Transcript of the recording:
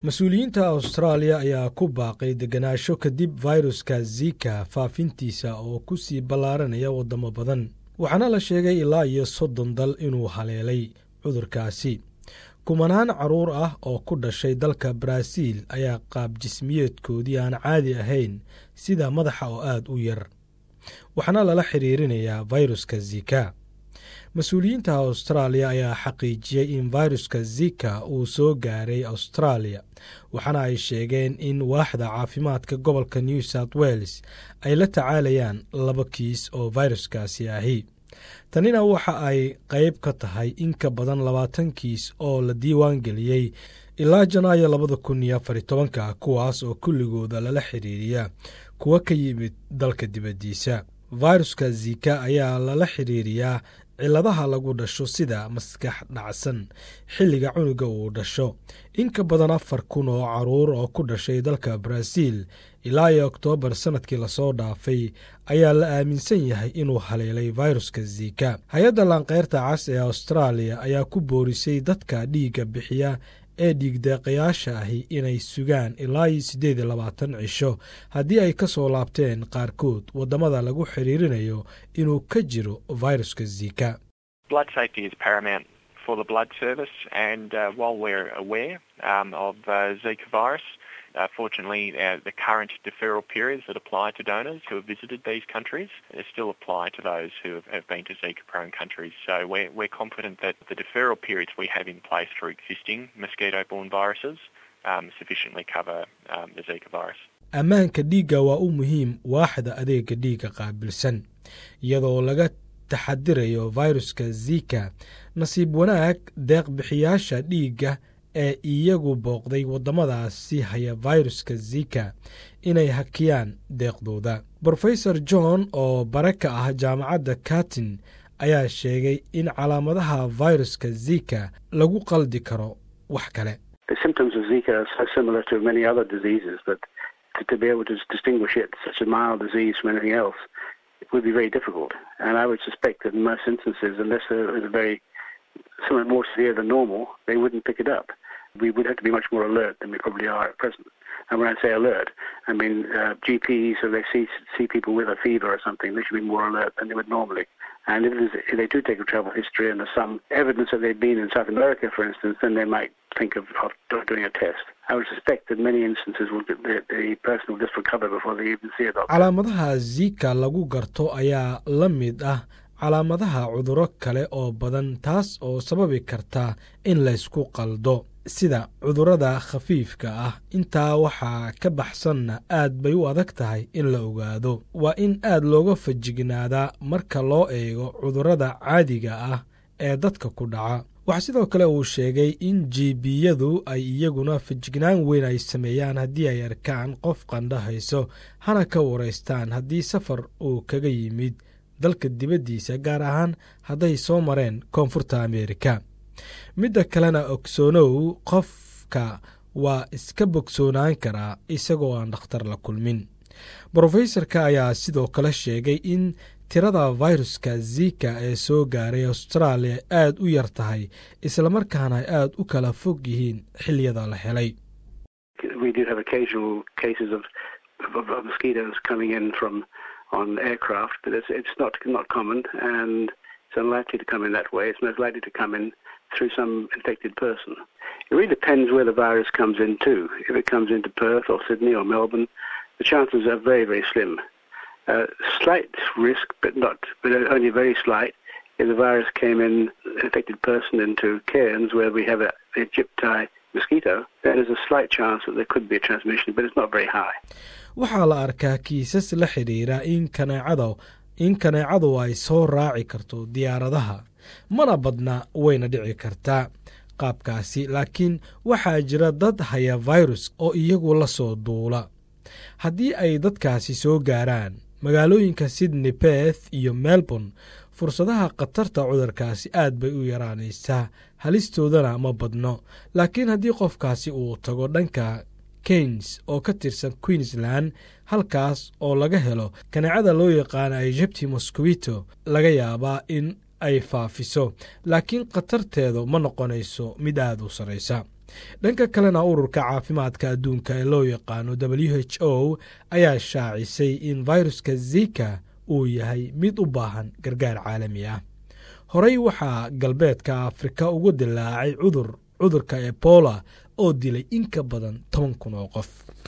mas-uuliyiinta austraaliya ayaa ku baaqay degenaansho kadib fayruska zika faafintiisa oo ku sii ballaaranaya waddamo badan waxaana la sheegay ilaa iyo soddon dal inuu haleelay cudurkaasi kumanaan carruur ah oo ku dhashay dalka baraaziil ayaa qaab jismiyeedkoodii aan caadi ahayn sida madaxa oo aad u yar waxaana lala xiriirinayaa fayruska zika mas-uuliyiinta austraaliya ayaa xaqiijiyey in fayruska zika uu soo gaaray austraaliya waxaana ay sheegeen in waaxda caafimaadka gobolka new south wales ay la tacaalayaan laba kiis oo fayruskaasi ahi tanina waxa ay qayb ka tahay in ka badan labaatan kiis oo la diiwaan geliyey ilaa janaayo labada kun iyo afar tobanka kuwaas oo kulligooda lala xiriiriya kuwa ka yimid dalka dibaddiisa fayruska zika ayaa lala xiriiriyaa cilladaha lagu dhasho sida maskax dhacsan xilliga cunuga uu dhasho in ka badan afar kun oo caruur oo ku dhashay dalka baraaziil ilaa iyo oktoobar sannadkii lasoo dhaafay ayaa la aaminsan yahay inuu haleelay fayruska zika hay-adda laanqeyrta cas ee austraaliya ayaa ku boorisay dadka dhiigga bixiya ee dhiigdeeqayaasha ahi inay sugaan ilaa iyo siddeed iyo labaatan cisho haddii ay ka soo laabteen qaarkood waddamada lagu xiriirinayo inuu ka jiro fayruska zika Uh, fortunately, uh, the current deferral periods that apply to donors who have visited these countries still apply to those who have, have been to Zika-prone countries. So we're, we're confident that the deferral periods we have in place for existing mosquito-borne viruses um, sufficiently cover um, the Zika virus. ammaanka dhiigga waa u muhiim waaxda adeega dhiigga qaabilsan iyadoo laga taxadirayo fayruska zika nasiib wanaag deeqbixiyaasha dhiigga ee iyagu booqday waddamadaasi haya fayruska zika inay hakiyaan deeqdooda brofesor john oo bare ka ah jaamacadda katin ayaa sheegay in calaamadaha fayruska zika lagu qaldi karo wax kale somewhat more severe than normal, they wouldn't pick it up. We would have to be much more alert than we probably are at present. And when I say alert, I mean uh, GPs, if they see see people with a fever or something, they should be more alert than they would normally. And if, if they do take a travel history and there's some evidence that they've been in South America, for instance, then they might think of, of doing a test. I would suspect that many instances will the, the person will just recover before they even see a doctor. calaamadaha zika lagu garto ayaa la mid ah calaamadaha cuduro kale oo badan taas oo sababi karta in laysku qaldo sida cudurrada khafiifka ah intaa waxaa ka baxsanna aad bay u adag tahay in la ogaado waa in aad looga fajignaadaa marka loo eego cudurrada caadiga ah ee dadka ku dhaca waxaa sidoo kale uu sheegay in jiibiyadu ay iyaguna fajignaan weyn ay sameeyaan haddii ay arkaan qof qandhahayso hana ka waraystaan haddii safar uu kaga yimid dalka dibaddiisa gaar ahaan hadday soo mareen koonfurta ameerika midda kalena ogsoonow qofka waa iska bogsoonaan karaa isagoo aan dhakhtar la kulmin brofesorka ayaa sidoo kale sheegay in tirada fayruska zika ee soo gaaray austraaliya aad u yar tahay islamarkaana ay aad u kala fog yihiin xiliyada la helay on aircraft, but it's, it's not not common, and it's unlikely to come in that way. It's most likely to come in through some infected person. It really depends where the virus comes into. If it comes into Perth or Sydney or Melbourne, the chances are very very slim. Uh, slight risk, but not, but only very slight. If the virus came in, an infected person into Cairns, where we have a, a gypti mosquito, then there's a slight chance that there could be a transmission, but it's not very high. waxaa la arkaa kiisas la xidhiira in kaneecada in kaneecadu ay soo raaci karto diyaaradaha mana badna wayna dhici kartaa qaabkaasi laakiin waxaa jira dad haya virus oo iyagu la soo duula haddii ay dadkaasi soo gaaraan magaalooyinka sydney beth iyo melbourne fursadaha khatarta cudurkaasi aad bay u yaraanaysaa halistoodana ma badno laakiin haddii qofkaasi uu tago dhanka keynes oo ka tirsan queensland halkaas oo laga helo kaneecada loo yaqaana egypti mosquito laga yaabaa in ay faafiso laakiin khatarteedu ma noqonayso mid aad u sarraysa dhanka kalena ururka caafimaadka adduunka ee loo yaqaano w h o ayaa shaacisay in viruska zika uu yahay mid u baahan gargaar caalami ah horey waxaa galbeedka afrika ugu dilaacay cudur cudurka ebola oo dilay in ka badan toban kun oo qof